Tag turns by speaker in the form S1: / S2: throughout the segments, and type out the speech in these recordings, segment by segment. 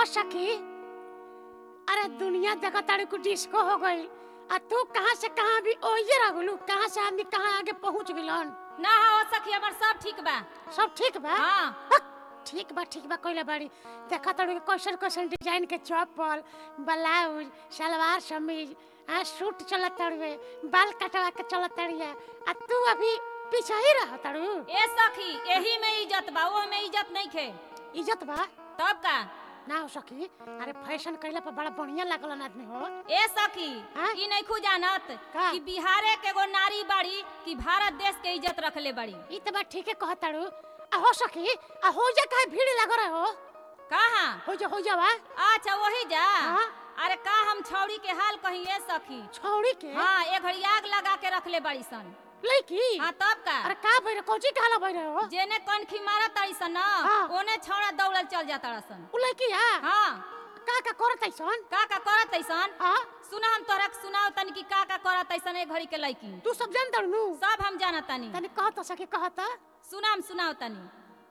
S1: हो सकी अरे दुनिया देखा तारे को डिस्को हो गई आ तू कहाँ से कहाँ भी ओइजे रह गलू कहाँ से आदमी कहाँ आगे पहुँच गिलन
S2: ना हो सखी हमर सब ठीक बा
S1: सब ठीक बा
S2: हाँ
S1: हक, ठीक बा ठीक बा कइले बाड़ी देखा तारे कैसन कैसन डिजाइन के चप्पल ब्लाउज सलवार समीज आ सूट चलत ताड़ुए बाल कटवा के चलत ताड़िया आ तू अभी पीछे ही रह ताड़ू
S2: ए सखी एही में इज्जत बा वो में इज्जत नहीं खे
S1: इज्जत बा
S2: तब का
S1: ना हो सकी अरे फैशन कइला पर बड़ा बढ़िया लागलन आदमी हो
S2: ए सखी
S1: हाँ?
S2: ई नहीं खू जानत
S1: का?
S2: कि बिहारे के एगो नारी बाड़ी कि भारत देश के इज्जत रखले बाड़ी
S1: ई त बात ठीके कहताड़ू आ हो सकी आ हो जा काहे भीड़ लग रहे हो
S2: कहाँ
S1: हो जा हो जा बा
S2: अच्छा वही जा
S1: हाँ?
S2: अरे का हम छौड़ी के हाल कही ए सखी
S1: छौड़ी के
S2: हाँ ए घड़ी आग लगा के रखले बाड़ी सन
S1: लड़की
S2: हाँ तब का
S1: अरे का भइरे कोची काला भइरे हो
S2: जेने कनखी मारा ताड़ी सन ना
S1: हाँ।
S2: ओने छौड़ा दौड़ल चल जाता सन
S1: उ लड़की आ
S2: हाँ
S1: का का करत ऐसन
S2: का का करत ऐसन
S1: आ
S2: सुना हम तोरा के सुनाओ तनी कि का का करत ऐसन ए घड़ी के लड़की
S1: तू सब जान दड़नू
S2: सब हम जानत तनी
S1: तनी कहत सके कहत
S2: सुना हम सुनाओ तनी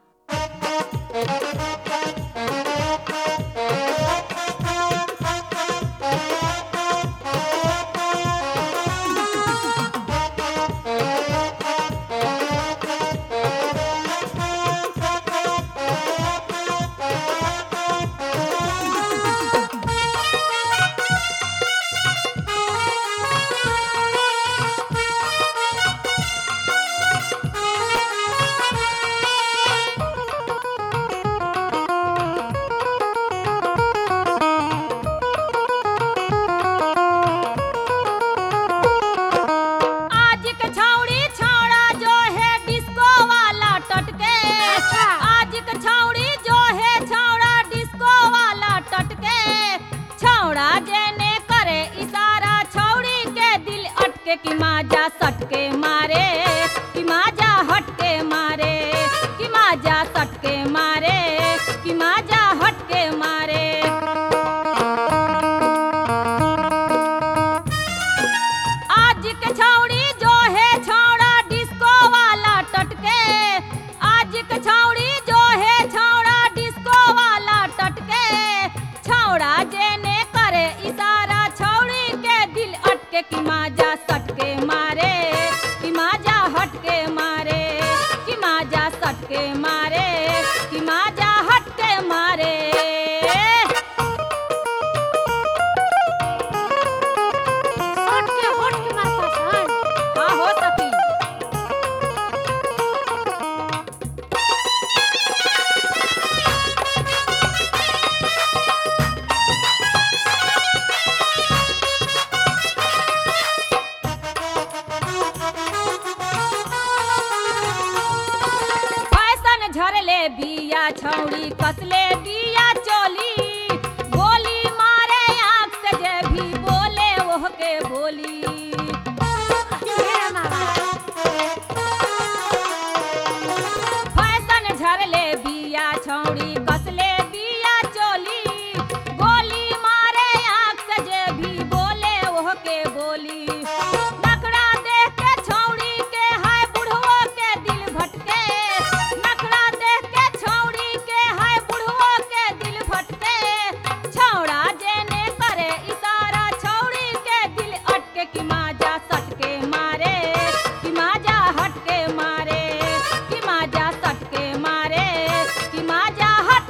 S2: आज के छौड़ी छौड़ा जो है डिस्को वाला टटके
S1: अच्छा।
S2: आज के छौड़ी जो है छौड़ा डिस्को वाला टटके छौड़ा जेने करे इशारा छौड़ी के दिल अटके कि माजा सटके मारे कि माजा हटके मारे कि माजा सटके मारे कि माजा हटके मारे आज के छौड़ी जो है छौड़ा डिस्को वाला टटके आज के छौड़ी जो है छौड़ा डिस्को वाला टटके छौड़ा जेने करे इशारा छौड़ी के दिल अटके कि माजा सटके मारे कि माजा हटके मारे कि माजा सटके मारे कि माजा हटके मारे
S1: हट के हट के मारता सन
S2: हाँ हो सकी फैशन झरले बिया छौड़ी कसले बिया चोली गोली मारे आँख से जे भी बोले ओह के बोली
S1: ढेर मारा
S2: फैशन झरले बिया छौड़ी कसले बिया चोली गोली मारे आँख से जे भी बोले ओह के बोली नखरा देख के छौड़ी के हाय बुढ़वा के दिल भटके नखरा देख के छौड़ी के हाय बुढ़वा के दिल भटके छौड़ा जेने करे इशारा छौड़ी के दिल अटके कि माजा सटके मारे कि माजा हटके मारे कि माजा सटके मारे कि माजा हट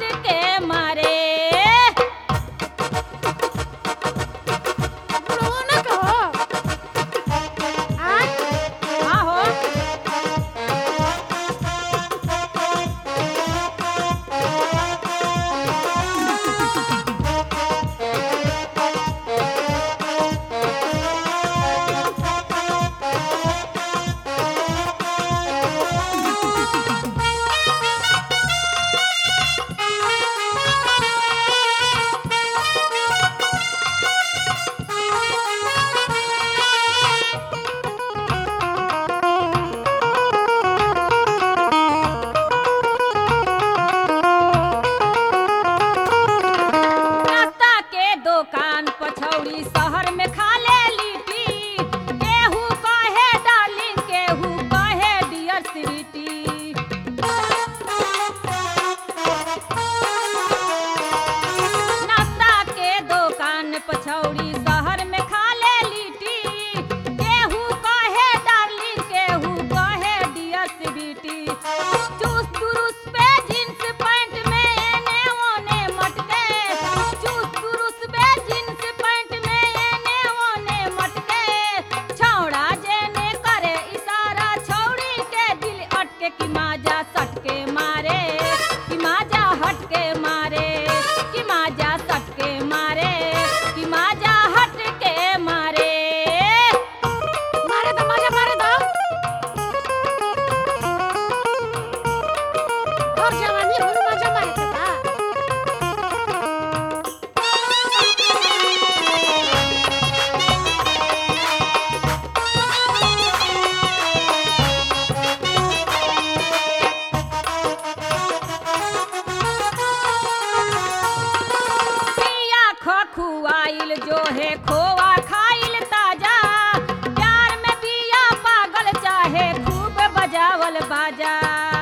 S2: खखुआइल जो है खोआ खाइल ताजा प्यार में बिया पागल चाहे खूब बजावल बाजा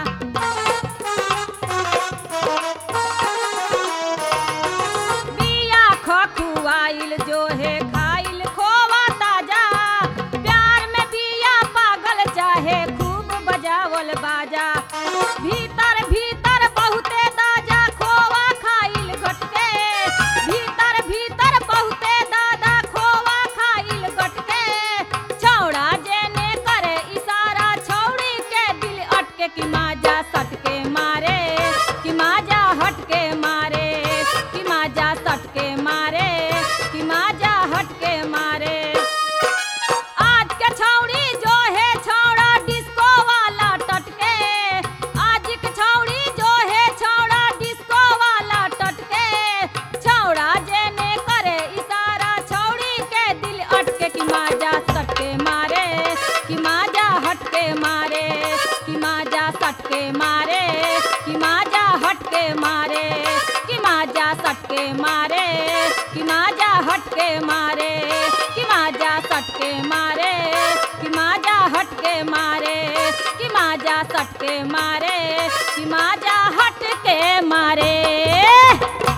S2: बिया खखुआइल जो है खाइल खोवा ताजा प्यार में बिया पागल चाहे खूब बजावल बाजा भीतर भीतर बहुते दाजा खोवा खाइल घटके भीतर भीतर बहुते दादा खोवा खाइल घटके छौड़ा जेने करे इशारा छौड़ी के दिल अटके कि माजा सटके मारे कि माजा हटके मारे कि माजा सटके मारे कि माजा हटके मारे आज के छौड़ी जो है छौड़ा डिस्को वाला टटके आज के छौड़ी जो है छौड़ा डिस्को वाला टटके छौड़ा जेने करे इशारा छौड़ी के दिल अटके कि माजा सटके मारे कि माजा हटके मारे कि माजा सटके मारे कि माजा हटके मारे कि माजा सटके मारे कि माजा हटके मारे कि माजा सटके मारे कि माजा हटके मारे कि माजा सटके मारे कि माजा हटके मारे